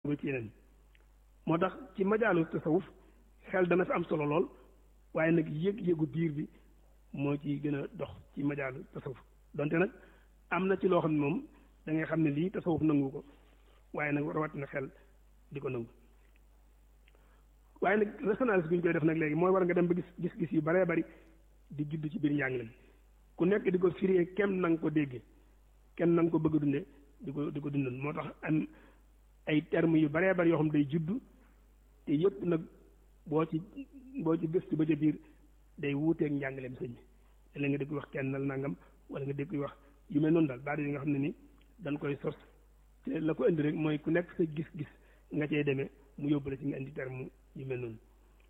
ba ci yeneen moo tax ci majaalu tasawuf xel dana fi am solo lool waaye nag yëg-yëgu biir bi moo ci gën a dox ci majaalu tasawuf donte nag am na ci loo xam ne moom da ngay xam ne lii tasawuf nangu ko waaye nag rawatina xel di ko nangu waaye nag résonance bi ñu koy def nag léegi mooy war nga dem ba gis gis-gis yu baree bari di judd ci biir njàngale mi ku nekk di ko firee kem na nga ko déggee kenn na nga ko bëgg a dundee di ko di ko dundal moo tax am ay termes yu baree bari yoo xam day judd te yëpp nag boo ci boo ci gëstu ba ca biir day wuuteeg njàngaleem sëñ bi la nga dégg wax kennal nangam wala nga dégg wax yu mel noonu daal baat yi nga xam ne ni dañ koy sos te la ko indi rek mooy ku nekk sa gis-gis nga cee demee mu yóbbu la ci nga indi terme yu mel noonu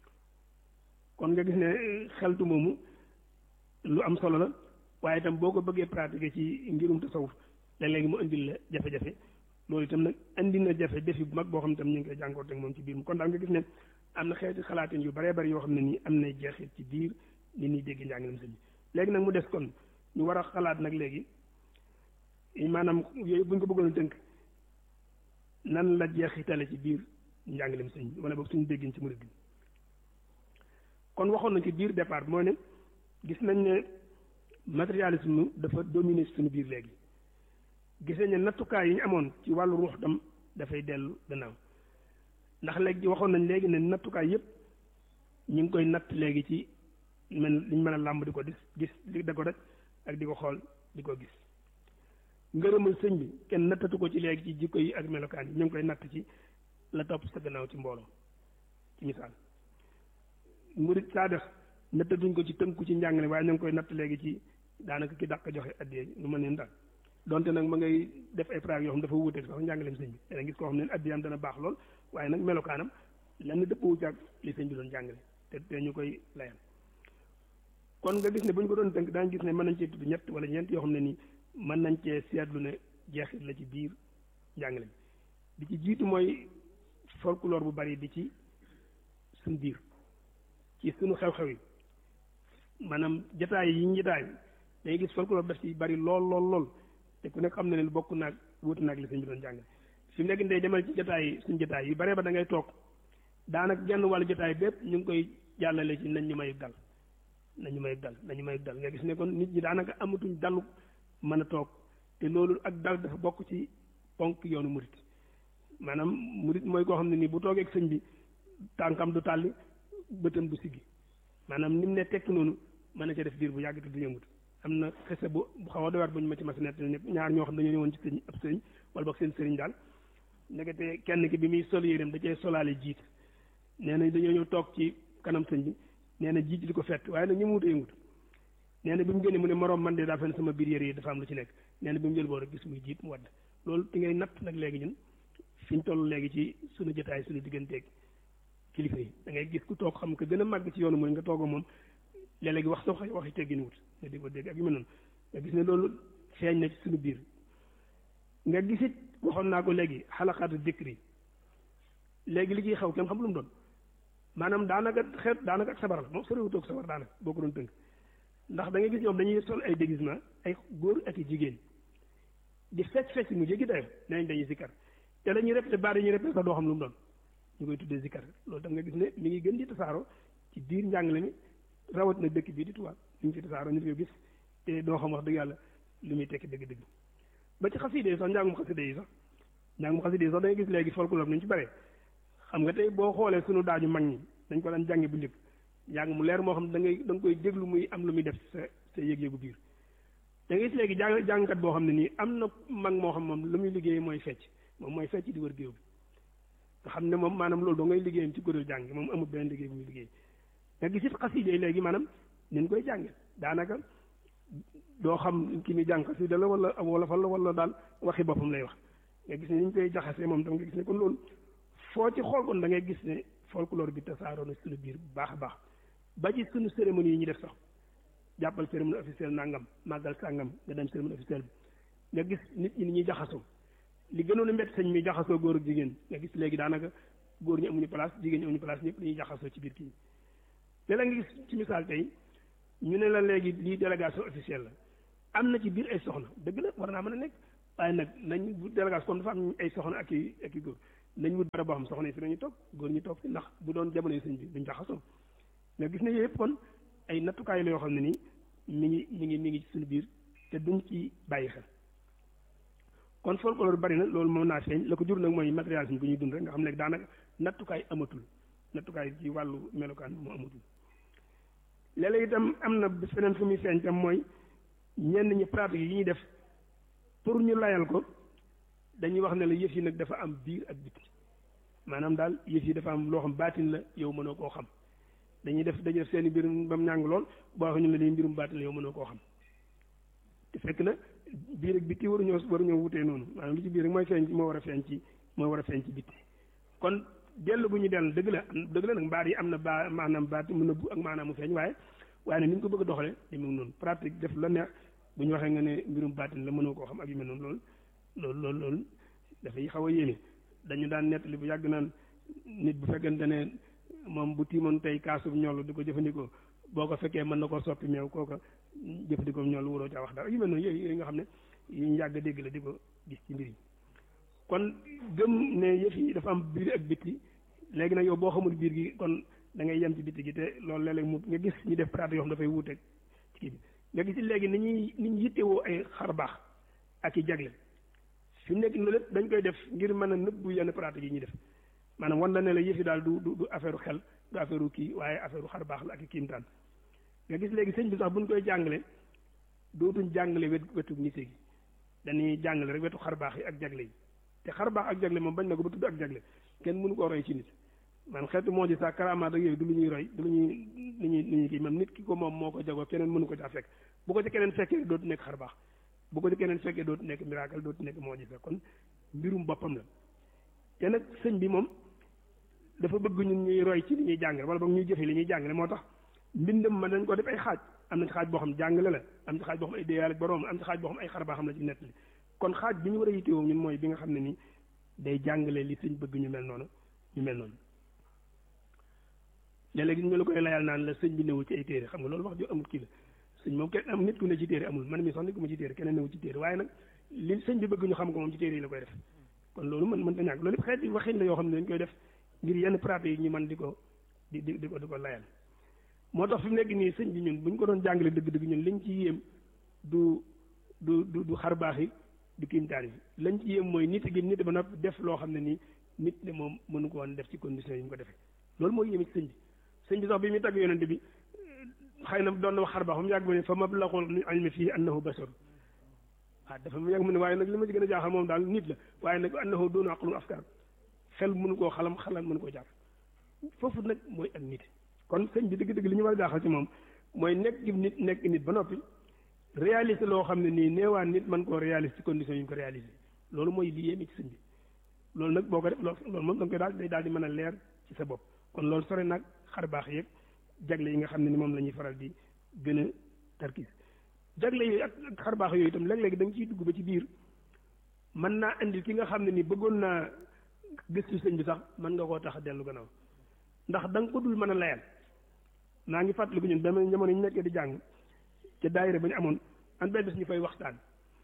kon nga gis ne xeltu moomu lu am solo la waaye itam boo ko bëggee pratiquer ci ngirum tasawuf léeg-léegi mu indil la jafe-jafe loolu itam nag indi na jafe defi bu mag boo xam ne tam ñu ngi koy jànkoonte ak moom ci biir mu kon daal nga gis ne am na xeeti xalaatin yu baree bari yoo xam ne nii am na jeexit ci biir nit ñi dégg njàngalem sëñ bi léegi nag mu des kon ñu war a xalaat nag léegi maanaam yooyu buñ ko bëggoon tënk nan la jeexitale ci biir njàngalem sëñ bi wala boog suñu déggin ci murid gi kon waxoon nañ ci biir départ mooy ne gis nañ ne matérialisme dafa dominer suñu biir léegi gis nañ ne nattukaay yi ñu amoon ci wàllu ruux tam dafay dellu gannaaw ndax léegi waxoon nañ léegi ne nattukaay yépp ñu ngi koy natt léegi ci mel liñ mën a làmb di ko gis gis di ko rek ak di ko xool di ko gis ngërëmal sëñ bi kenn nattatu ko ci léegi ci jikko yi ak melokaan yi ñu ngi koy natt ci la topp sa gannaaw ci mbooloo ci misaal murit saa def nattatuñ ko ci tënku ci njàngale waaye ñu ngi koy natt léegi ci daanaka ki dàq joxe addiyee lu ma neen daal donte nag ma ngay def ay praag yoo xam dafa wuuteeg sax njàngaleem sëñ bi dana gis koo xam ne addiyam dana baax lool waaye nag melokaanam lenn dëppwu ci ak li sëñ bi doon jàngale te te ñu koy layal kon nga gis ne bu ñu ko doon tënk daañu gis ne mën nañ cee tudd ñett wala ñeent yoo xam ne nii mën nañ cee seetlu ne jeexit la ci biir njàngale bi di ci jiitu mooy folklore bu bari di ci suñ biir ci suñu xew-xew yi maanaam jataay yi ñu jataay day gis folklore daf ci bari lool lool lool te ku nekk xam na ne bokk naag wuutu naag li sëñ bi doon jàngale fi mu nekk day demal ci jataay yi suñ jataay yu bare ba da ngay toog daanaka genn wàllu jataay bépp ñu ngi koy jàllale ci nañ ñu mayub dal nañu mayub dal nañu mayub dal nga gis ne kon nit ñi daanaka amatuñ dalu mën a toog te loolu ak dal dafa bokk ci ponk yoonu murit maanaam murit mooy koo xam ne nii bu toogee ak sëñ bi tànkam du tàlli bëtam du siggi maanaam ni mu ne tekk noonu mën na ca def diir bu yàgg te du yëngut am na xese bu bu xaw a doyaat bu ñu ma ci mas nett ne ñaar ñoo xam dañoo ñëwoon ci sëñ ab sëriñ wala boog seen sëriñ daal ndekete kenn ki bi muy sol yéreem da cee solaale jiit nee na dañoo ñëw toog ci kanam sëñ bi nee na jiit di ko fett waaye nag ñu mu wut a yëngut nee na bi mu génnee mu ne moroom man de daa fen sama biir yére yi dafa am lu ci nekk nee na bi mu jël boo rek gis muy jiit mu wadd loolu ti ngay natt nag léegi ñun fi ñu toll léegi ci suñu jotaay suñu digganteeg kilifa yi da ngay gis ku toog xam ko gën a màgg ci yoonu mooy nga toog moom léeg-léegi wax sax waxi teggin wut nga di ko dégg ak yu mel noonu nga gis ne loolu feeñ na ci suñu biir nga gisit waxoon naa ko léegi xalaqaatu dikri léegi li ciy xaw kenn xam lu mu doon maanaam daanaka xeet daanaka ak sabar la moom soriwutoog sabar daanaka boo ko doon tënk ndax da ngay gis ñoom dañuy sol ay déguisement ay góor ak i jigéen di fecc fecc mu jéggi dayo nenañ dañuy sikkar te la ñuy répété baat yi ñuy répété sax doo xam lu mu doon ñu koy tuddee sikkar loolu tam nga gis ne mi ngi gën di tasaaro ci biir njàngale mi rawat na dëkk bii di tubaab ñu ngi ci tasaaro ñu ko gis te doo xam wax dëgg yàlla lu muy tekki dëgg-dëgg ba ci xaside yi sax njàngum xaside yi sax njàngum xaside yi sax da ngay gis léegi folklore nañu ci bare xam nga tey boo xoolee sunu daaju mag ñi dañ ko daan jàngi bu njëkk njàng mu leer moo xam da ngay da nga koy déglu muy am lu muy def sa sa yëg-yëgu biir da ngay gis léegi jàng jàngkat boo xam ne nii am na mag moo xam moom lu muy liggéey mooy fecc moom mooy fecc di wër géew bi nga xam ne moom maanaam loolu da ngay liggéeyam ci kuréel jàng moom amul benn liggéey bu muy liggéey nga gis it xaside léegi maanaam nin koy jànge daanaka doo xam ki muy jàng xasida la wala wala fa la wala daal waxi boppam lay wax nga gis ne ni ñu koy jaxasee moom tam nga gis ne kon loolu foo ci xool kon da ngay gis ne folklore bi tasaaroo na suñu biir bu baax a baax ba ci suñu cérémonie yi ñu def sax jàppal cérémonie officielle nangam màggal sàngam nga dem cérémonie officielle bi nga gis nit ñi ni ñuy jaxasoo li gënoon a métti sëñ mi jaxasoo góor ak jigéen nga gis léegi daanaka góor ñi amuñu place jigéen ñi amuñu place ñëpp dañuy jaxasoo ci biir kii léeg-léeg nga gis ci misaal tey ñu ne la léegi lii délégation officielle la am na ci biir ay soxna dëgg la war naa mën a nekk waaye nag nañ bu délégation comme dafa am ay soxna ak i ak i góor nañ wut barab boo xam soxna yi fi nañu toog góor ñu toog fi ndax bu doon jamono sëñ bi duñ jaxasoo nga gis ne yooyu yëpp kon ay nattukaay la yoo xam ne nii mi ngi mi ngi mi ngi ci suñu biir te duñ ci bàyyi xel kon folklore bari na loolu moom naa feeñ la ko jur nag mooy matérialisme bu ñuy dund rek nga xam ne daanaka nattukaay amatul nattukaay ci wàllu melokaan moo amatul léeg-léeg itam am na feneen fu muy feeñ tam mooy ñenn ñi pratique yi ñuy def pour ñu layal ko dañuy wax ne la yëf yi nag dafa am biir ak biti maanaam daal yëf yi dafa am loo xam baatin la yow mënoo koo xam dañuy def dañuy def seen i mbir ba mu ñàng lool boo waxee ñu la lii mbirum baatin la yow mënoo koo xam te fekk na biir ak biti waruñoo waruñoo wutee noonu maanaam lu ci biir rek mooy feeñ moo war a feeñ ci moo war a feeñ ci biti kon dellu bu ñu dellu dëgg la dëgg la nag mbaar yi am na baa maanaam baati mu nëbbu ak maanaam mu feeñ waaye waaye nag ni ñu ko bëgg a doxalee demee noonu pratique def la neex bu ñu waxee nga ne mbirum baatin la mënoo koo xam ak yu mel noonu loolu loolu loolu loolu dafay xaw a yéeme dañu daan nettali bu yàgg naan nit bu fekkente ne moom bu tiimoon tey kaasub ñoll di ko jëfandikoo boo ko fekkee mën na koo soppi meew kooka jëfandikoo ñoll wuroo caa wax dara yu mel noonu yooyu yooyu nga xam ne yu ñu yàgg dégg la di ko gis ci mbir yi kon gëm ne yëf yi dafa am biir ak bitti léegi nag yow boo xamul biir gi kon da ngay yem ci bitti gi te loolu léeg-léeg mu nga gis ñu def pratique yoo xam dafay wuuteeg ci kii bi nga gis léegi ni ñuy ni ñu yittewoo ay xar baax ak i jagle fi mu nekk loolu lépp dañ koy def ngir mën a nëbbu yenn pratique yi ñuy def maanaam wan na ne la yëf yi daal du du du affaire xel du affaire kii waaye affaire xar baax la ak i kiimtaan nga gis léegi sëñ bi sax buñ koy jàngale dootuñ jàngale wet wetu nite gi dañuy jàngale rek wetu xar baax yi ak jagle yi te xar baax ak jagle moom bañ na ko ba tudd ak jagle kenn mënu koo roy ci nit man xeetu moo ji sax karamaat ak yooyu du lu ñuy roy du lu ñuy lu ñuy lu ñuy kii même nit ki ko moom moo ko jagoo keneen mënu ko caa fekk bu ko ci keneen fekkee dootu nekk xar baax bu ko ci keneen fekkee dootu nekk miracle dootu nekk moo ji sax kon mbirum boppam la te nag sëñ bi moom dafa bëgg ñun ñuy roy ci li ñuy jàngale wala boog ñuy jëfe li ñuy jàngale moo tax mbindam ma dañ ko def ay xaaj am na ci xaaj boo xam jàngale la am ci xaaj boo xam ay déyaal ak borom am ci xaaj boo xam ay xar baax xam la ci nett li kon xaaj bi ñu war a yittewoo ñun mooy bi nga xam ne ni day jàngale li sëñ bëgg ñu mel noonu ñu mel noonu léeg-léeg ñu la koy layal naan la sëñ bi newul ci ay téere xam nga loolu wax ju amul kii la sëñ moom kenn am nit ku ne ci téere amul man mi sax nit ku ma ci téere keneen newul ci téere waaye nag li sëñ bi bëgg ñu xam ko moom ci téere yi la koy def kon loolu mën mën ta ñàkk loolu yëpp xeet yi waxin la yoo xam ne dañ koy def ngir yenn pratique yi ñu mën di ko di di di ko di ko layal moo tax fi mu nekk nii sëñ bi ñun bu ñu ko doon jàngale dëgg-dëgg ñun liñ ci yéem du du du du xar baax yi du kiimtaan yi lañ ci yéem mooy nit gi nit ba noppi def loo xam ne nii nit ne moom mënu ko woon def ci condition yi mu ko defee loolu mooy yéeme ci sëñ bi sëñ bi sax bi muy tagg yonente bi xëy na doon na wax xar baax ba mu yàgg mu ne fa mablaghul ilmi fii annahu basar waaw dafa mu yàgg mu ne waaye nag li ma ci gën a jaaxal moom daal nit la waaye nag annahu doonu aqlun afkar xel mënu koo xalam xalam mënu koo jàpp foofu nag mooy ak nit kon sëñ bi dëgg-dëgg li ñu war a jaaxal ci moom mooy nekk gi nit nekk nit ba noppi réaliser loo xam ne nii neewaan nit mën koo réaliser ci condition yi ñu ko réaliser loolu mooy li yéeme ci sëñ bi loolu nag boo ko def loolu moom da nga koy daal day daal di mën a leer ci sa bopp kon loolu sore nag xar baax yeeg jagle yi nga xam ne ni moom la ñuy faral di gën a tarkis jagle yooyu ak xar baax yooyu itam léeg-léeg da nga ciy dugg ba ci biir mën naa indi ki nga xam ne ni bëggoon naa gëstu sëñ bi sax mën nga koo tax a dellu gannaaw ndax da nga ko dul mën a layal naa ngi fàttaliku ñun benn jamono ñu nekkee di jàng ca daayira ba ñu amoon an benn bés ñu fay waxtaan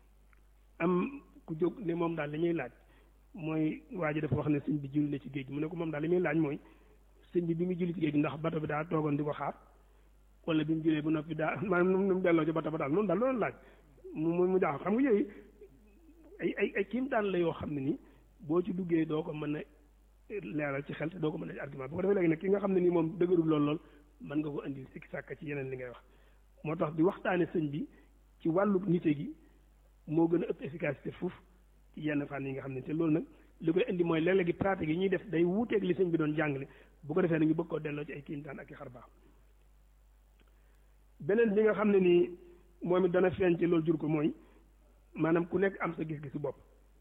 am ku jóg ne moom daal li ñuy laaj mooy waa ji dafa wax ne sëñ bi julli na ci géej gi mu ne ko moom daal li muy laaj mooy sëñ bi bi mu julli ci géej gi ndax bato bi daa toogoon di ko xaar wala bi mu jullee bu noppi daa maanaam nu mu delloo ci bato ba daal noonu daal loolu laaj mu mu jaaxal xam nga yooyu ay ay ay kiimtaan la yoo xam ne ni boo ci duggee doo ko mën a leeral ci xel te doo ko mën a argument bu ko defee léegi nag ki nga xam ne nii moom dëgërul lool lool mën nga ko indi sikki sàkka ci yeneen li ngay wax moo tax di waxtaane sëñ bi ci wàllu nite gi moo gën a ëpp efficacité fuuf ci yenn fànn yi nga xam ne te loolu nag li koy indi mooy léeg-léegi pratique yi ñuy def day wuuteeg li sëñ bi doon jàngale bu ko defee nag ñu bëgg koo delloo ci ay kiimtaan ak i xar baax beneen bi nga xam ne nii moom it dana feeñ ci loolu jur ko mooy maanaam ku nekk am sa gis-gisu bopp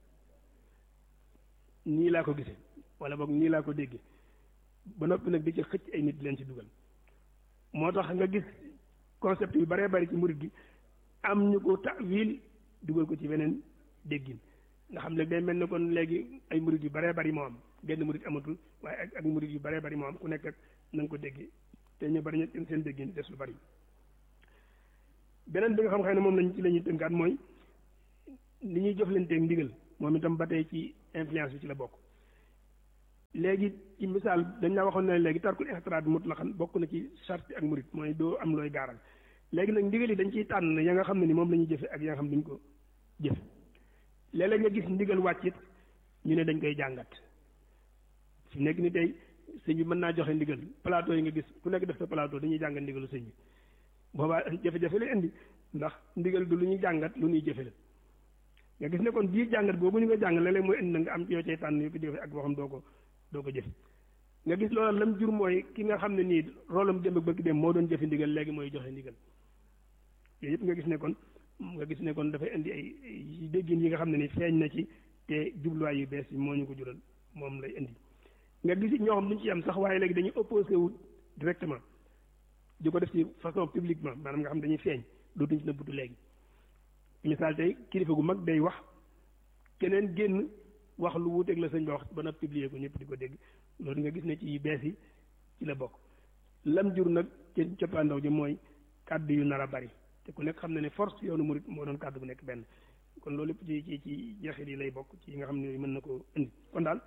nii laa ko gisee wala boog nii laa ko déggee ba noppi nag di ci xëcc ay nit leen ci dugal moo tax nga gis concept yu baree bari ci murid gi am ñu ko tawil dugal ko ci beneen déggin nga xam ne day mel ne kon léegi ay murid yu baree bari moo am genn murid amatul waaye ak ak murid yu baree bari moo am ku nekk ak na nga ko déggee te ñu bari ñu seen déggin des lu bari beneen bi nga xam xëy ne moom lañ ci la ñuy tënkaat mooy li ñuy jëflanteeg ndigal moom itam ba tey ci influence bi ci la bokk léegi ci misaal dañ la waxoon ne léegi tarkul ixtiraat mutlaqan bokk na ci charte ak murit mooy doo am looy gaaral léegi nag ndigal yi dañ ciy tànn ya nga xam ne ni moom la ñuy jëfe ak ya nga xam ne duñ ko jëfe léeg-léeg nga gis ndigal wàccit ñu ne dañ koy jàngat fi nekk ni tey sëñ bi mën naa joxe ndigal plateau yi nga gis ku nekk def sa plateau dañuy jàngat ndigalu sëñ bi boobaa jafe-jafe lay indi ndax ndigal du lu ñuy jàngat lu ñuy jëfe la nga gis ne kon bii jàngat boobu ñu nga jàng léeg-léeg mooy indi na nga am yoo cay tànn yu ko jëfe ak boo xam doo ko doo ko jëf nga gis loola lam jur mooy ki nga xam ne nii roolam démb ak bëgg dem moo doon jëfe ndigal léegi mooy joxe ndigal yooyu yëpp nga gis ne kon nga gis ne kon dafay indi ay déggin yi nga xam ne ni feeñ na ci te jubluwaay yu bees yi moo ñu ko jural moom lay indi nga gis ñoo xam duñ ci am sax waaye léegi dañuy opposé wu directement di ko def ci façon publiquement maanaam nga xam dañuy feeñ dootuñ ci nëbbutu léegi misaal tey kilifa gu mag day wax keneen génn wax lu wuuteeg la sëñ ba wax ba na publier ko ñëpp di ko dégg loolu nga gis ne ci bees yi ci la bokk lam jur nag ci coppaandaw ji mooy kàddu yu nar a bari te ku nekk xam ne ne force yoonu murit moo doon kàddu bu nekk benn kon loolu lépp ci ci ci jeexit yi lay bokk ci yi nga xam ne mën na ko indi kon daal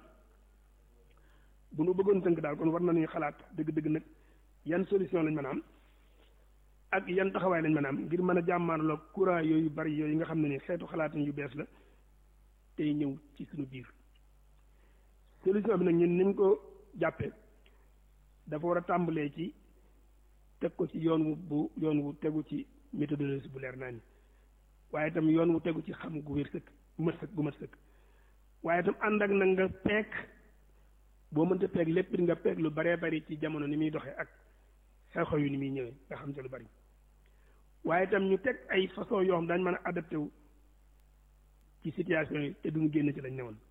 bu nu bëggoon tënk daal kon war nañuy xalaat dëgg-dëgg nag yan solution lañ mën a am ak yan taxawaay lañ mën a am ngir mën a jàmmaarloo courant yooyu bari yooyu nga xam ne ni xeetu xalaatin yu bees la tey ñëw ci suñu biir solution bi nag ñun niñ ko jàppee dafa war a tàmbalee ci teg ko ci yoon wu bu yoon wu tegu ci méthodologie bu leer naa ni waaye itam yoon wu tegu ci xam gu wér sëkk gu mat sëkk gu mat sëkk waaye itam ànd ak nag nga peek boo mënta peeg lépp nga peeg lu baree bari ci jamono ni muy doxee ak xew-xew yu ni muy ñëwee nga xam te lu bari waaye itam ñu teg ay façon yoo xam dañ mën a adapté wu ci situation yi te duñu génn ci lañ newoon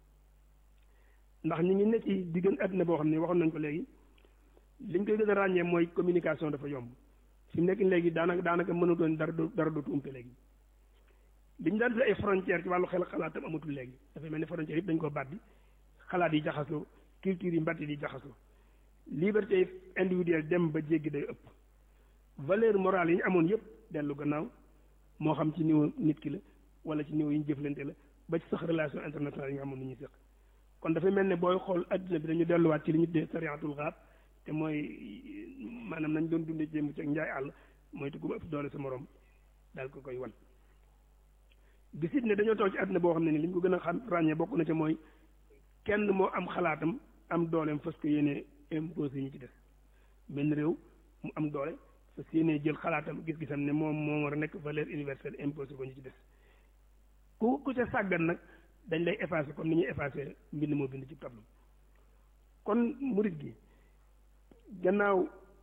ndax ñu ngi ne ci diggan àddina boo xam ne waxoon nañ ko léegi liñ koy gën a ràññee mooy communication dafa yomb fi mu nekk léegi daanaka daanaka mënutoon dara dara dootu umpe léegi li ñu daan fi ay frontière ci wàllu xel xalaatam amatul léegi dafay mel ni frontière yëpp dañ ko bàddi xalaat yi jaxasoo culture yi mbatt yi jaxasoo liberté individuelle dem ba jéggi day ëpp valeur morale yi ñu amoon yëpp dellu gannaaw moo xam ci niveau nit ki la wala ci niveau yi ñu jëflante la ba ci sax relation internationale yi nga amoon ni ñuy séq kon dafay mel ne booy xool adduna bi dañu delluwaat ci li ñu dee sariatul xaab te mooy maanaam nañ doon dundee jéem ci ak njaay àll mooy te ku ëpp doole sa morom daal ko koy wan gisit ne dañoo toog ci adduna boo xam ne ni li ñu ko gën a xam ràññee bokk na ca mooy kenn moo am xalaatam am dooleem fas ko yéene imposé ñu ci des benn réew mu am doole fas yéene jël xalaatam gis-gisam ne moom moo war a nekk valeur universelle imposé ko ñu ci des ku ku ca sàggan nag dañ lay effacé comme ni ñuy effacé mbind moo bind ci tableau kon murit gi gannaaw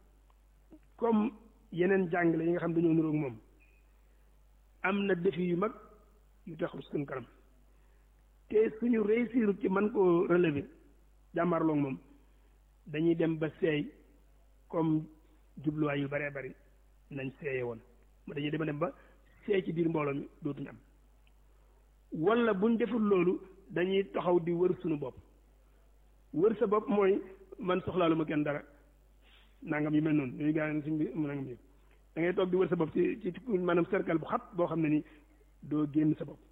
comme yeneen jàngale yi nga xam dañoo niroog moom am na défi yu mag yu taxaw suñu kanam te suñu réussir ci man koo relever jàmmarloog moom dañuy dem ba seey comme jubluwaay yu baree bari nañ seeye woon dañuy dem dem ba seey ci biir mbooloo mi dootuñu am wala buñ deful loolu dañuy taxaw di wër suñu bopp wër sa bopp mooy man soxlaalu ma kenn dara nangam yu mel noonu yooyu gaa yi suñ bi nangam yi da ngay toog di wër sa bopp ci ci maanaam cercle bu xat boo xam ne ni doo génn sa bopp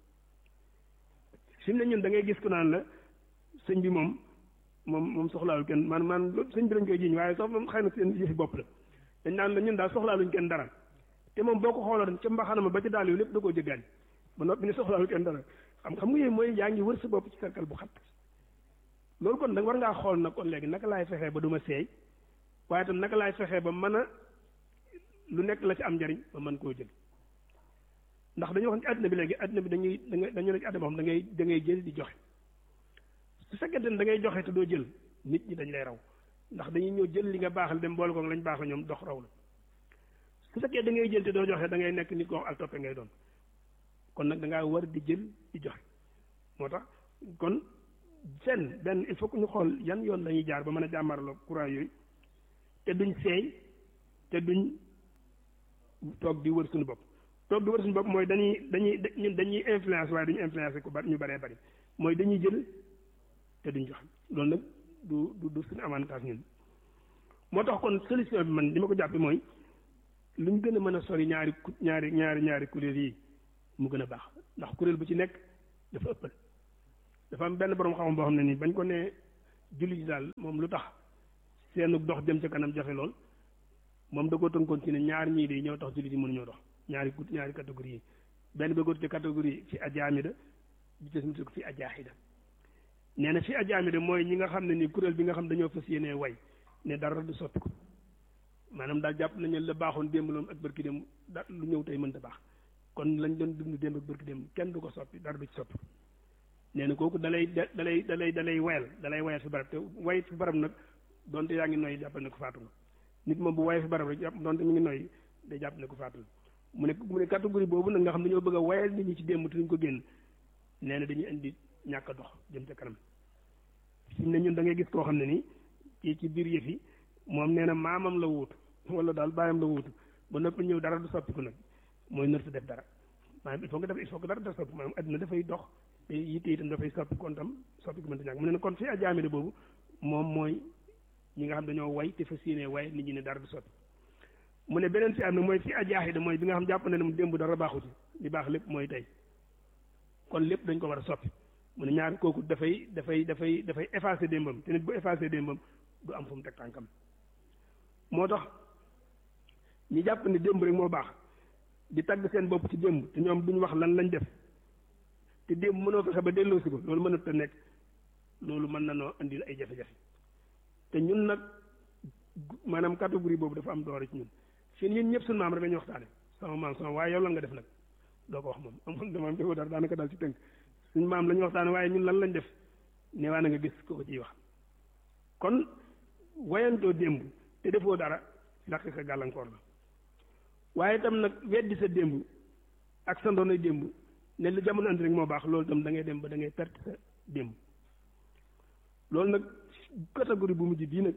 fi mu ne ñun da ngay gis ku naan la sëñ bi moom moom moom soxlaalul kenn man man sëñ bi lañ koy jiiñ waaye sax moom xëy na seen yëfi bopp la dañ naan la ñun daal soxlaaluñ kenn dara te moom boo ko xooloon ca mbaxanama ba ci daal yu lépp da koo jëggaani ba noppi ne soxlaaluñ kenn dara xam xam nga yooyu mooy yaa ngi wër sa bopp ci cercle bu xat loolu kon nag war ngaa xool nag kon léegi naka laay fexee ba du ma seey waaye tam naka laay fexee ba mën a lu nekk la ci am njariñ ba mën koo jël ndax dañoo wax ci àddina bi léegi àddina bi dañuy dañu ne ci àddina boo xam da ngay da ngay jël di joxe su fekkente ne da ngay joxe te doo jël nit ñi dañ lay raw ndax dañuy ñëw jël li nga baaxal dem boole ko lañ baaxal ñoom dox raw la su fekkee da ngay jël te doo joxe da ngay nekk nit ko al toppe ngay doon kon nag da ngaa war di jël di joxe moo tax kon fenn benn il faut que ñu xool yan yoon la ñuy jaar ba mën a jàmmarloo courant yooyu te duñ seey te duñ toog di wër suñu bopp toog di wër suñu bopp mooy dañuy dañuy ñun dañuy influence waaye duñu influence ku bari ñu baree bari mooy dañuy jël te duñ joxe loolu nag du du du suñu avantage ñun moo tax kon solution bi man li ma ko jàppe mooy lu ñu gën a mën a sori ñaari ñaari ñaari ñaari kuréel yi mu gën a baax ndax kuréel bu ci nekk dafa ëppal dafa am benn borom xam boo xam ne nii bañ ko nee jullit yi daal moom lu tax seenu dox jëm ca kanam jafe lool moom da ko tënkoon ci ne ñaar ñii de ñoo tax jullit yi mënuñoo dox ñaari gut ñaari catégorie yi benn ba góor ci catégorie fi ajaamida bi ci suñu ko fi ajaaxida nee na fi ajaamida mooy ñi nga xam ne ni kuréel bi nga xam dañoo fas yéenee way ne dara du soppi ko maanaam daal jàpp nañu la baaxoon démb loolu ak bërki démb da lu ñëw tey mënta baax kon lañ doon dund démb ak bërki démb kenn du ko soppi dara du ci soppi nee na kooku dalay dalay dalay dalay wayal dalay wayal fi barab te way fi barab nag donte yaa ngi noyyi jàppal ne ko faatu nga nit moom bu waye fi barab rek jàpp donte mi ngi noyyi day jàpp ne ko faatu nga mu ne mu ne catégorie boobu nag nga xam dañoo bëgg a wayal nit ñi ci démb te duñ ko génn nee na dañuy indi ñàkk a dox jëm ca kanam fi mu ne ñun da ngay gis koo xam ne nii ci ci biir yëf yi moom nee na maamam la wuutu wala daal bàyyam la wuutu ba noppi ñëw dara du soppiku nag mooy nër sa def dara maanaam il faut nga def il faut que dara def soppi maanaam adduna dafay dox te yitte itam dafay soppi kon tam soppi ko mënta ñàkk mu ne kon fi ajaamide boobu moom mooy ñi nga xam dañoo way te fas yéene way nit ñi ne dara du soppi mu ne beneen fi am na mooy fi ajaaxida mooy bi nga xam jàpp na ne mu démb dara baaxu ci li baax lépp mooy tey kon lépp dañ ko war a soppi mu ne ñaar kooku dafay dafay dafay dafay effacer démbam te nit bu effacer démbam du am fu mu teg tànkam moo tax ñi jàpp ne démb rek moo baax di tagg seen bopp ci démb te ñoom duñ wax lan lañ def te démb mënoo fexe ba delloosi ko loolu mënut a nekk loolu mën na noo indil ay jafe-jafe te ñun nag maanaam catégorie boobu dafa am doore ci ñun fii ñun ñëpp suñu maam rek la ñuy waxtaane sama maam sama waaye yow lan nga def nag doo ko wax moom amul damaam defoo dara daanaka daal ci tënk suñu maam la ñuy waxtaane waaye ñun lan lañ def neewaa na nga gis ko ko ciy wax kon wayantoo démb te defoo dara ndax sa gàllankoor la waaye itam nag weddi sa démb ak sa ndoonay démb ne lu jamono andi rek moo baax loolu itam da ngay dem ba da ngay perte sa démb loolu nag catégorie bu mujj bii nag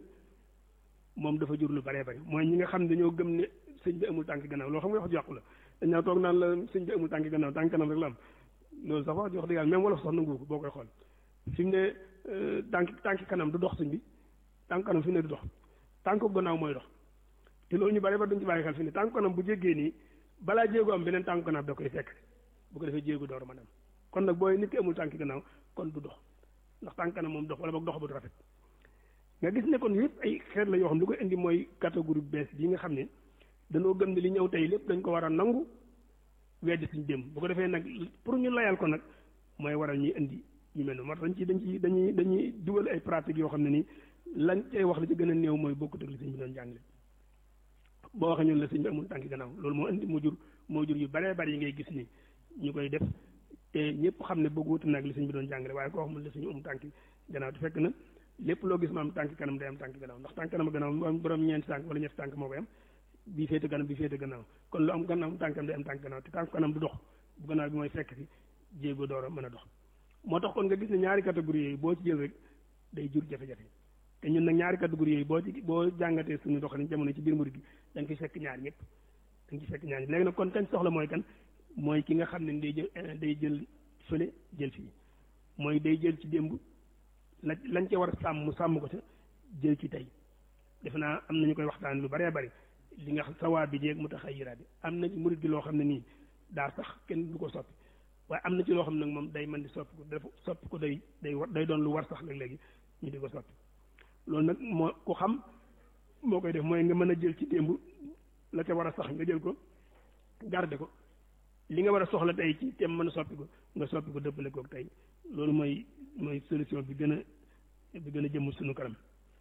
moom dafa jur lu baree bari mooy ñi nga xam ne dañoo gëm ne sëñ bi amul tànk gannaaw loolu xam nga wax jàqu la dañ naa toog naan la sëñ bi amul tànk gannaaw tànk kanam rek la am loolu sax wax jox dëgg yàlla même wolof sax nangu ko boo koy xool fi mu ne tànk tànk kanam du dox sëñ bi tànk kanam fi mu ne du dox tànk gannaaw mooy dox te loolu ñu bari ba duñ ci bàyyi xel fi ne tànk kanam bu jéggee nii balaa jéego am beneen tànk gannaaw da koy fekk bu ko defee jéego door ma dem kon nag booy nit ki amul tànk gannaaw kon du dox ndax tànk kanam moom dox wala boog dox bu du rafet nga gis ne kon yëpp ay xeet la yoo xam lu ko indi mooy catégorie bees bii nga xam ne dañoo gëm ne li ñëw tey lépp dañ ko war a nangu weddi suñ démb bu ko defee nag pour ñu layal ko nag mooy waral ñuy indi ñu mel noonu moo tax dañ ci dañ ci dañuy dañuy dugal ay pratiques yoo xam ne nii lañ cay wax li ci gën a néew mooy bokkut ak li sëñ bi doon jàngale boo waxee ñun la sëñ bi amul tànki gannaaw loolu moo indi moo jur moo jur yu baree bari yi ngay gis ni ñu koy def te ñëpp xam ne bëgg wuti nag li sëñ bi doon jàngale waaye koo xamul la suñu am tànki gannaaw te fekk na lépp loo gis ma am tànk kanam day am tànk gannaaw ndax tànk kanam gannaaw borom ñeenti tànk wala ñetti tànk moo koy am bii féete kanam bii féete gannaaw kon lu am gannaaw tànkam day am tànk gannaaw te tànk kanam du dox bu gannaaw bi mooy fekk fi jéego door a mën a dox moo tax kon nga gis ne ñaari catégorie yooyu boo ci jël rek day jur jafe-jafe te ñun nag ñaari catégorie yooyu boo ci boo jàngatee suñu doxalin jamono ci biir murid gi da nga fi fekk ñaar ñëpp da nga ci fekk ñaar ñëpp léegi nag kon kañ soxla mooy kan mooy ki nga xam ne day jël day jël fële jël fii mooy day jël ci démb la lañ ca war a sàmm mu sàmm ko ca jël ci tey defe naa am nañu koy waxtaan lu baree bari li nga xam sawaa bi jeeg mu tax ay yiraat bi am na ci murid gi loo xam ne nii daa sax kenn du ko soppi waaye am na ci loo xam ne nag moom day mën di soppi ko dafa soppi ko day day war day doon lu war sax léeg-léegi ñu di ko soppi loolu nag moo ku xam moo koy def mooy nga mën a jël ci démb la ca war a sax nga jël ko garde ko li nga war a soxla tey ci te mën a soppi ko nga soppi ko dëppale koog tey loolu mooy mooy solution bi gën a bi gën a jëmm suñu kanam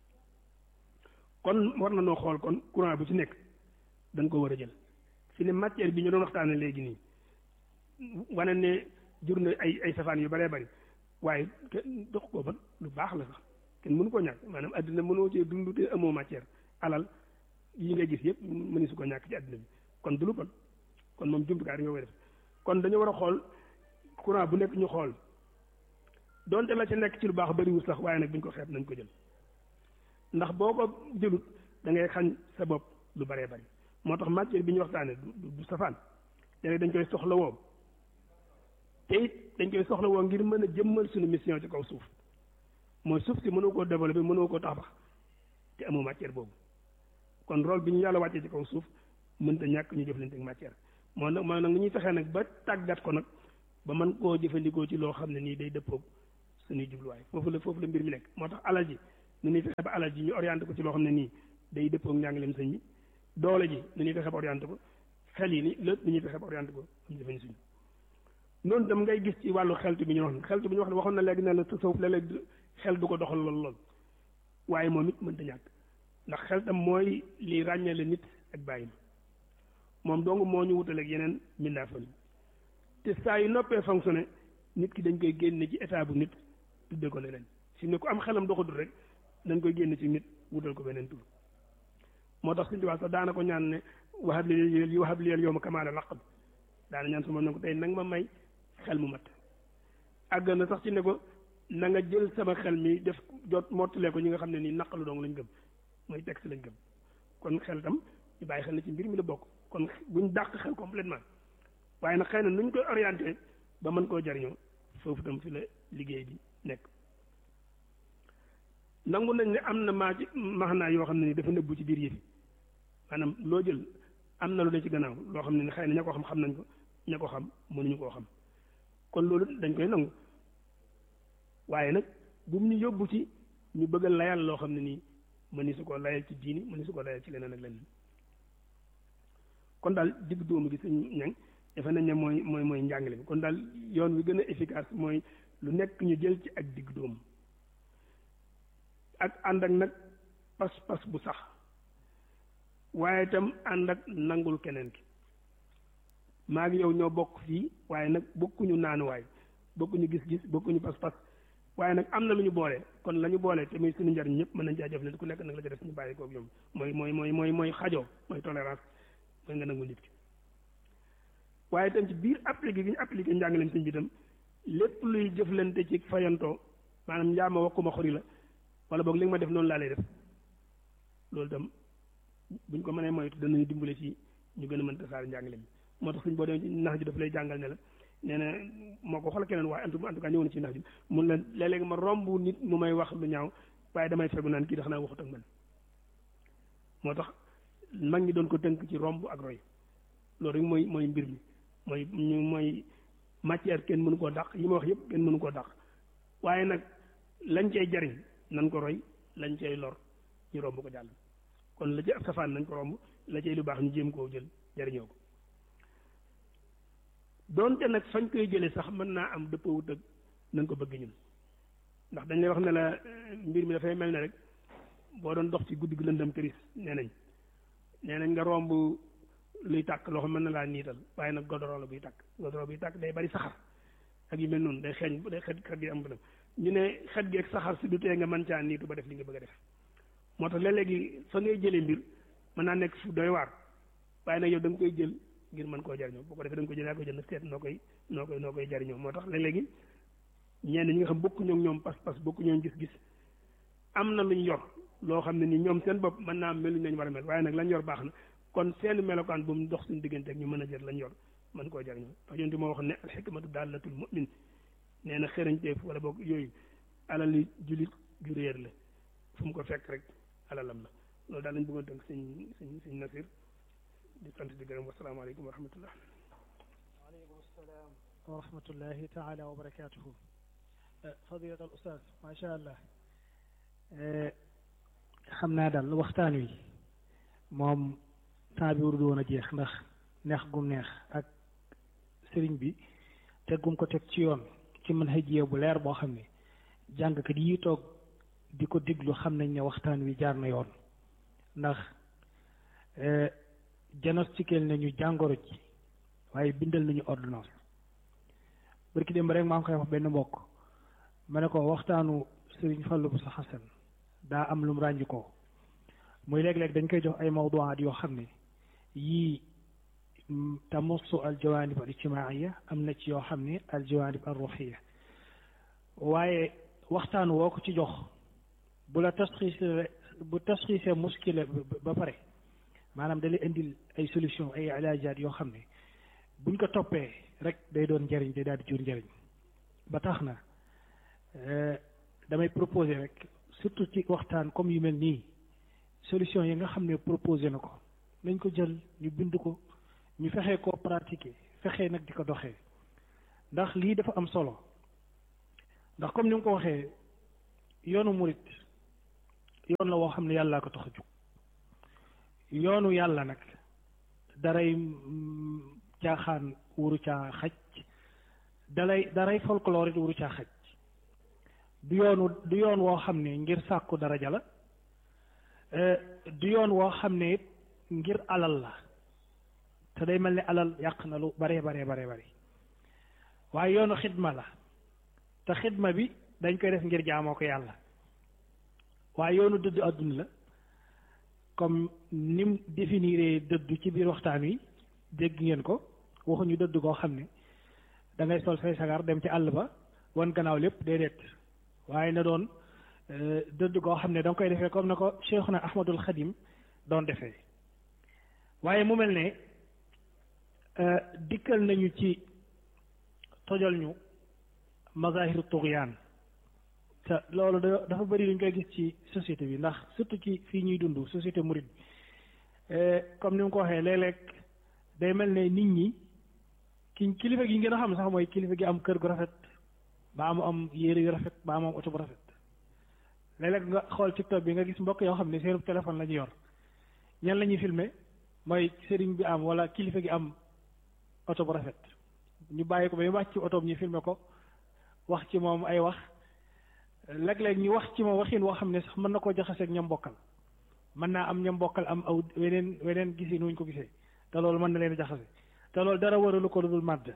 kon war na noo xool kon courant bu ci nekk dañ ko war a jël fi ne matière bi ñu doon waxtaane léegi nii wane ne jur na ay ay safaan yu baree bari waaye kenn dox ko ba lu baax la sax kenn mënu ko ñàkk maanaam àddina mënoo cee dund te amoo matière alal yi nga gis yëpp mëni su ko ñàkk ci àddina bi kon du lu bon kon moom jumtukaay nga koy def kon dañu war a xool courant bu nekk ñu xool donte la ca nekk ci lu baax bariwul sax waaye nag buñ ko xeeb nañ ko jël ndax boo ko jëlut da ngay xañ sa bopp lu baree bari moo tax matière bi ñu waxtaane du du safaan léegi dañ koy soxla woo te it dañ koy soxla woo ngir mën a jëmmal suñu mission ci kaw suuf mooy suuf si mënoo koo développer mënoo koo tabax te amoo matière boobu kon rôle bi ñu yàlla wàccee ci kaw suuf mënta ñàkk ñu jëflante ak matière moo nag moo nag ñuy fexee nag ba tàggat ko nag ba mën koo jëfandikoo ci loo xam ne nii day dëppoog suñuy jubluwaay foofu la foofu la mbir mi nekk moo tax alal ji nu ñuy fexe ba alal ji ñu orienté ko ci loo xam ne nii day dëppoo ak njàngaleem sëñ bi doole ji nu ñuy fexe ba orienté ko xel yi ni lépp nu ñuy fexe ba orienté ko am defe suñu noonu tam ngay gis ci wàllu xeltu bi ñu wax xeltu bi ñu wax ne waxoon na léegi ne la tasawuf léeg-léeg xel du ko doxal lool lool waaye moom it mënta ñàkk ndax xel tam mooy li ràññale nit ak bàyyi moom dong moo ñu wutaleeg yeneen mbindaafan yi te saa yu noppee fonctionné nit ki dañ koy génne ci état bu nit tudde ko leneen fi ne ku am xelam doxatul rek dañ koy génne ci nit wutal ko beneen tur moo tax suñu tubaab sax daana ko ñaan ne wahab li wahab li yow ma kamaala laqab daana ñaan sama ne ko tey nag ma may xel mu mat àgg na sax ci ne ko na nga jël sama xel mi def jot mottalee ko ñi nga xam ne nii naqalu dong lañ gëm mooy texte lañ gëm kon xel tam ñu bàyyi xel na ci mbir mi la bokk kon buñ dàq xel complètement waaye nag xëy na nuñ koy orienté ba mën koo jariñoo foofu tam fi la liggéey bi nekk nangu nañ ne am na maa ci maxnaa yoo xam ne ni dafa nëbbu ci biir yëfi maanaam loo jël am na lu ne ci gannaaw loo xam ne ni xëy na ña ko xam xam nañ ko ña ko xam mënuñu koo xam kon loolu dañ koy nangu waaye nag bu mu ñu yóbbu ci ñu bëgg a layal loo xam ne nii mëni su ko layal ci diini mëni su ko layal ci leneen ak leneen kon daal digg dóomu gi suñ ñang dafa nañ ne mooy mooy mooy njàngale bi kon daal yoon wi gën a efficace mooy lu nekk ñu jël ci ak digg dóomu ak ànd ak nag pas-pas bu sax waaye itam ànd ak nangul keneen ki maa ngi yow ñoo bokk fii waaye nag bokkuñu naanuwaay bokkuñu gis-gis bokkuñu pas-pas waaye nag am na lu ñu boole kon la ñu boole te muy suñu njariñ ñëpp mën nañ caa jëflante ku nekk nag la ca def ñu bàyyi koog ñoom mooy mooy mooy mooy mooy xajoo mooy tolérance mooy nga nangul nit ki waaye itam ci biir appliqué gi ñu appliqué njàngaleem sëñ bi itam lépp luy jëflante ci fayantoo maanaam njaama wakkuma xori la wala boog li nga ma def noonu laa lay def loolu itam buñ ko mënee moytu danañu dimbale ci ñu gën a mën tasaare njàngale mi moo tax suñ boo demee ci nax ji daf lay jàngal ne la nee na moo ko xool keneen waaye en tout cas ñëw na ci nax ji mun la léeg-léeg ma romb nit mu may wax lu ñaaw waaye damay fegu naan kii dax naa waxut ak man moo tax mag ñi doon ko tënk ci romb ak roy loolu rek mooy mooy mbir mi mooy ñu mooy matière kenn mënu koo dàq yi ma wax yëpp kenn mënu koo dàq waaye nag lañ cay jariñ nan ko roy lañ cay lor ñu romb ko jàll kon la ci ab safaan nañ ko romb la cay lu baax ñu jéem koo jël jariñoo ko doonte nag fañ koy jëlee sax mën naa am dëppawut ak nañ ko bëgg ñun ndax dañ lay wax ne la mbir mi dafay mel ne rek boo doon dox ci guddi gi lëndëm këris nee nañ nee nañ nga romb luy tàkk loo xam mën na laa niital waaye nag godoro la buy tàkk godoro buy tàkk day bari saxar ak yu mel noonu day xeeñ day xet xet gi am bënam ñu ne xet gi ak saxar si du tee nga mën caa niitu ba def li nga bëgg a def moo tax léeg-léegi fa ngay jëlee mbir mën naa nekk fu doy waar waaye nag yow da nga koy jël ngir mën koo jariñoo boo ko defee da nga koy jël yaa koy jël nag seet noo koy noo koy noo koy jariñoo moo tax léeg-léegi ñenn ñi nga xam bokku ñoom ñoom pas-pas bokku ñoom gis-gis am na luñ yor loo xam ne ni ñoom seen bopp mën naa mel nañ war a mel waaye nag lañ yor baax na kon seen melokaan bu mu dox suñu diggante ak ñu mën a jël lañ yor mën koo jariñoo parce que yonti moo wax ne al xikmatu daalatul mu'min nee na xërañteef wala boog yooyu alali julit ju réer la fu mu ko fekk rek alalam la loolu daal lañ bëggoon tënk sëñ sëñ sëñ Nasir di sant di gërëm wasalaamaaleykum wa rahmatullah waaleykum salaam wa rahmatullahi taala wa barakatuhu fadilat al ustaz macha allah xam naa daal waxtaan wi moom temps bi warul woon a jeex ndax neex gum neex ak sëriñ bi teggum ko teg ci yoon ci mën xëjee bu leer boo xam ne jàngkat yi toog di ko déglu xam nañ ne waxtaan wi jaar na yoon ndax diagnostiqué nañu jàngoro ji waaye bindal nañu ordonnance barki démb rek maa ngi koy wax benn mbokk ma ne ko waxtaanu sëriñ Fallou Bousso Hassan daa am lu mu ràññi ko muy léeg-léeg dañ koy jox ay mawduwaat yoo xam ne yii tamussu al jawaanib al ijtimaaiya am na ci yoo xam ne al jawaanib al ruuxiya waaye waxtaan woo ko ci jox bu la tasxiisee bu tasxiisee muskila ba pare maanaam da lay indil ay solution ay ilaajaat yoo xam ne buñ ko toppee rek day doon njëriñ day daal di jur njëriñ ba tax na damay proposer rek surtout ci waxtaan comme yu mel nii solution yi nga xam ne proposé na ko nañ ko jël ñu bind ko ñu fexee koo pratiquer fexee nag di ko doxee ndax lii dafa am solo ndax comme ni nga ko waxee yoonu murit yoon la woo xam ne yàllaa ko tax a jóg yoonu yàlla nag daray caaxaan wuru caa xaj dalay daray folklore it wuru caa xaj du yoonu du yoon woo xam ne ngir sàkku daraja la du yoon woo xam ne it ngir alal la te day mel ni alal yàq na lu bare bare bare bare waaye yoonu xidma la te xidma bi dañ koy def ngir jaamoo ko yàlla waaye yoonu dëddu àdduna la comme nim définir dëddu ci biir waxtaan wi dégg ngeen ko waxuñu dëdd koo xam ne da ngay sol say sagar dem ci àll ba wan gannaaw lépp déedéet waaye na doon dëdd koo xam ne da nga koy defee comme na ko Cheikhuna Ahmadul Xadim doon defee waaye mu mel ne dikkal nañu ci tojal ñu mazahiru tugyaan te loolu dafa bëri lu ñu koy gis ci société bi ndax surtout ci fii ñuy dund société murid bi comme ni mu ko waxee léeg-léeg day mel ne nit ñi ki kilifa gi ngeen a xam sax mooy kilifa gi am kër gu rafet ba mu am yére yu rafet ba mu am oto bu rafet léeg-léeg nga xool TikTok bi nga gis mbokk yoo xam ne seen téléphone la ñu yor ñan la ñuy filmer mooy sëriñ bi am wala kilifa gi am oto bu rafet ñu bàyyi ko ba ñu wàcc ci oto bi ñu filmer ko wax ci moom ay wax léeg-léeg ñu wax ci moom waxin woo xam ne sax mën na koo jaxaseeg ñam bokkal mën naa am ñam bokkal am aw weneen weneen gisi nuñ ko gisee te loolu mën na leen jaxase te loolu dara waralu ko lu dul màdd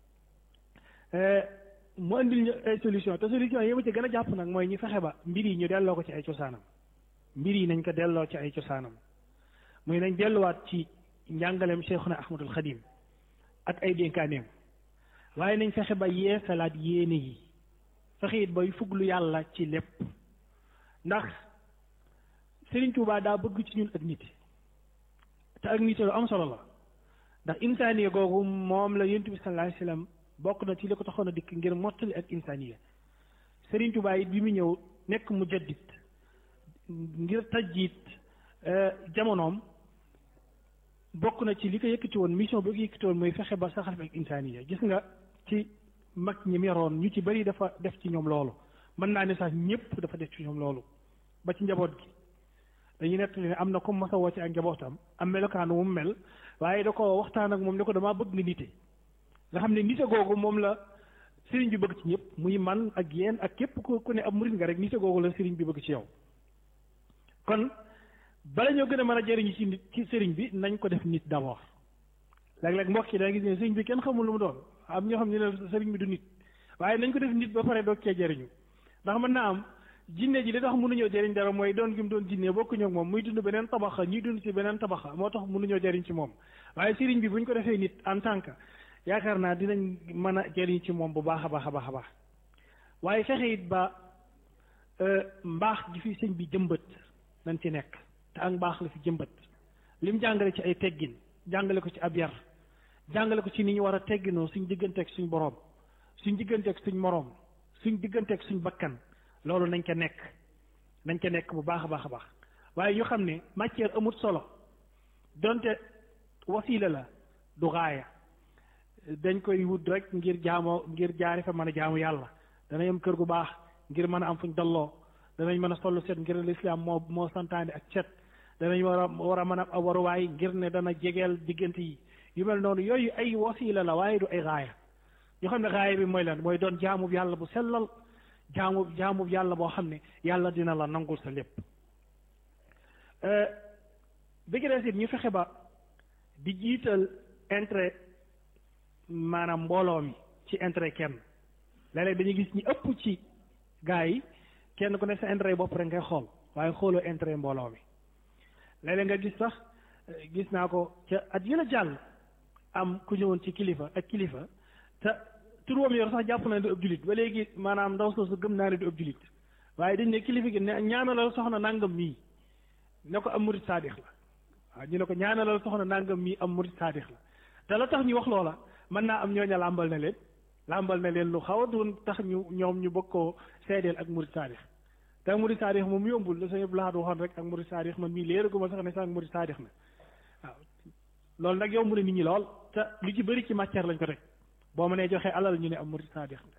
mu andil ñu ay solution te solution yi ma ci gën a jàpp nag mooy ñu fexe ba mbir yi ñu delloo ko ci ay cosaanam mbir yi nañ ko delloo ci ay cosaanam muy nañ delluwaat ci njàngaleem Cheikhuna Ahmadul Xadim ak ay dénkaaneem waaye nañ fexe ba yeesalaat yéene yi fexe it bay fuglu yàlla ci lépp ndax Serigne Touba daa bëgg ci ñun ak nit te ak nit lu am solo la ndax insaaniya googu moom la yonent bi sallallahu alayhi wasallam bokk na ci li ko taxoon a dikk ngir mottali ak insaaniya Serigne Touba it bi mu ñëw nekk mu jaddit ngir tajjit jamonoom bokk na ci li ko yëkkati woon mission bi ko yëkkati woon mooy fexe ba saxal fi ak insaaniya gis nga ci mag ñi mu yoroon ñu ci bari dafa def ci ñoom loolu mën naa ne sax ñëpp dafa def ci ñoom loolu ba ci njaboot gi dañuy nettali ne am na comme masa woo ci ak njabootam am melokaan mu mel waaye da ko waxtaan ak moom ne ko damaa bëgg nga nite nga xam ne nite googu moom la sëriñ bi bëgg ci ñëpp muy man ak yéen ak képp ku ku ne ab murit nga rek nite googu la sëriñ bi bëgg ci yow kon bala ñoo gën a mën a jëriñu ci nit ci sëriñ bi nañ ko def nit d'abord léeg-léeg mbokk yi da gis ne sëriñ bi kenn xamul lu mu doon am ñoo xam ne ne sëriñ bi du nit waaye nañ ko def nit ba pare doog cee jëriñu ndax mën naa am jinne ji li tax mënuñoo jëriñ dara mooy doon gi mu doon jinne bokkuñu ak moom muy dund beneen tabaxa ñuy dund ci beneen tabaxa moo tax mënuñoo jëriñ ci moom waaye sëriñ bi bu ñu ko defee nit en tant que yaakaar naa dinañ mën a jëriñ ci moom bu baax a baax a baax a baax waaye fexe it ba mbaax gi fi sëñ bi jëmbët nañ ci nekk te ak mbaax la fi jëmbët lim jàngale ci ay teggin jàngale ko ci ab yar jàngale ko ci ni ñu war a tegginoo suñ digganteeg suñ boroom suñ digganteeg suñ moroom suñ digganteeg suñ bakkan loolu nañ ko nekk nañ ko nekk bu baax a baax a baax waaye ñu xam ne matière amut solo donte wasiila la du gaaya dañ koy wut rek ngir jaamoo ngir jaari fa mën a jaamu yàlla danañ am kër gu baax ngir mën a am fuñ dalloo danañ mën a sollu set ngir lislaam moo moo santaane ak set danañ war a war a mën a waruwaay ngir ne dana jegeel diggante yi yu mel noonu yooyu ay wasiila la waaye du ay gaaya ñu xam ne gaaya bi mooy lan mooy doon jaamub yàlla bu sellal jaamu jaamu yàlla boo xam ne yàlla dina la nangul sa lépp bi gi des it ñu fexe ba di jiital intérêt maanaam mbooloo mi ci intérêt kenn léeg-léeg dañuy gis ñi ëpp ci gaa yi kenn ku ne sa intérêt bopp rek ngay xool waaye xooloo intérêt mbooloo mi léeg-léeg nga gis sax gis naa ko ca at yëla jàll am ku ñëwoon ci kilifa ak kilifa te tur woom yor sax jàpp na ne du ëpp julit ba léegi maanaam ndaw soosu gëm naa ne du ëpp julit waaye dañ ne kilifa gi ne ñaanalal soxna nangam mii ne ko am murit saadix la waaw ñu ne ko ñaanalal soxna nangam mii am murit saadix la te la tax ñu wax loola mën naa am ñooña làmbal na leen làmbal na leen lu xaw a doon tax ñu ñoom ñu bëgg koo seedeel ak murit saadix te murit saadix moom yombul la sañu laxaat waxoon rek ak murit saadix man mii léeraguma sax ne sax ak murit saadix na waaw loolu nag yomb na nit ñi lool te lu ci bëri ci matière lañ ko teg boo mënee joxe alal ñu ne am murid saadix nga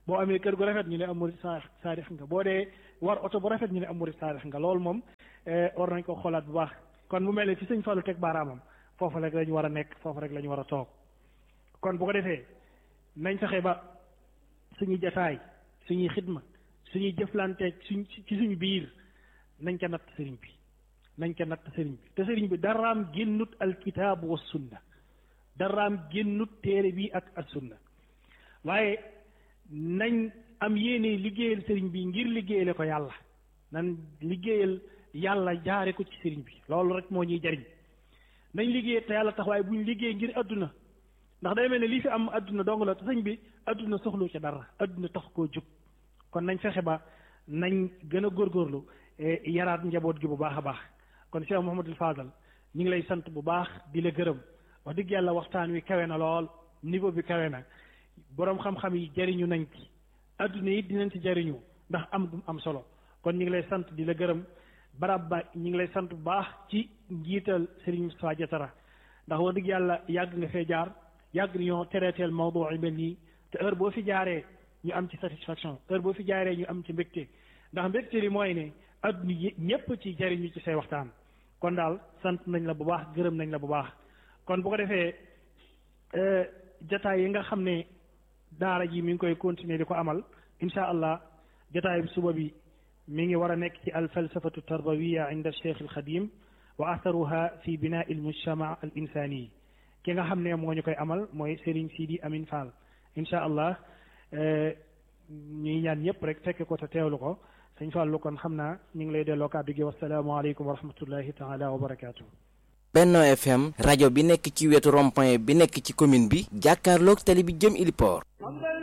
boo amee kër gu rafet ñu ne am murid saadix nga boo dee war oto bu rafet ñu ne am murid saadix nga loolu moom war nañ ko xoolaat bu baax kon mu mel ne fi sëñ Fallou teg baaraamam foofu rek lañu war a nekk foofu rek la ñu war a toog kon bu ko defee nañ fexe ba suñuy jataay suñuy xidma suñuy jëflanteeg suñ ci suñu biir nañ ca natt sëriñ bi nañ ca natt sëriñ bi te sëriñ bi daraam génnut alkitaabu wa sunna daraam génnut téere bi ak ak sunna waaye nañ am yéene liggéeyal sëriñ bi ngir liggéeyale ko yàlla nan liggéeyal yàlla jaare ko ci sëriñ bi loolu rek moo ñuy jariñ nañ liggéey te yàlla tax waaye buñ liggéey ngir adduna ndax day mel ne lii fi am adduna dong la te sëñ bi adduna soxlu ci dara adduna tax koo jóg kon nañ fexe ba nañ gën a góorgóorlu yaraat njaboot gi bu baax a baax kon Cheikh Mouhamadul Fadal ñu ngi lay sant bu baax di la gërëm wax dëgg yàlla waxtaan wi kawe na lool niveau bi kawe na boroom xam-xam yi jariñu nañ ci adduna yi dinañ ci jariñu ndax am gum am solo kon ñu ngi lay sant di la gërëm barab ba ñu ngi lay sant bu baax ci njiital Serigne Moustapha Diatara ndax wax dëgg yàlla yàgg nga fee jaar yàgg ñoo tereeteel mawdu yi mel nii te heure boo fi jaaree ñu am ci satisfaction heure boo fi jaaree ñu am ci mbégte ndax mbégte li mooy ne adduna ñépp ci jariñu ci say waxtaan kon daal sant nañ la bu baax gërëm nañ la bu baax kon bu ko defee jataay yi nga xam ne daara ji mi ngi koy continuer di ko amal insha allah jataay bi suba bi mi ngi war a nekk ci al falsafatu tarbawiya inda cheikh al xadim wa atharuha fi binaa al mujtama al insani ki nga xam ne moo ñu koy amal mooy Serigne Sidi Amin Fall insha allah ñuy ñaan ñëpp rek fekke ko te teewlu ko sëñ Fallu kon xam naa ñu ngi lay delloo kàddu gi wasalaamaaleykum wa rahmatullahi taala wa barakaatu. Benno FM rajo bi nekk ci wetu rond-point bi nekk ci commune bi jàkkaarloog tali bi jëm Iliport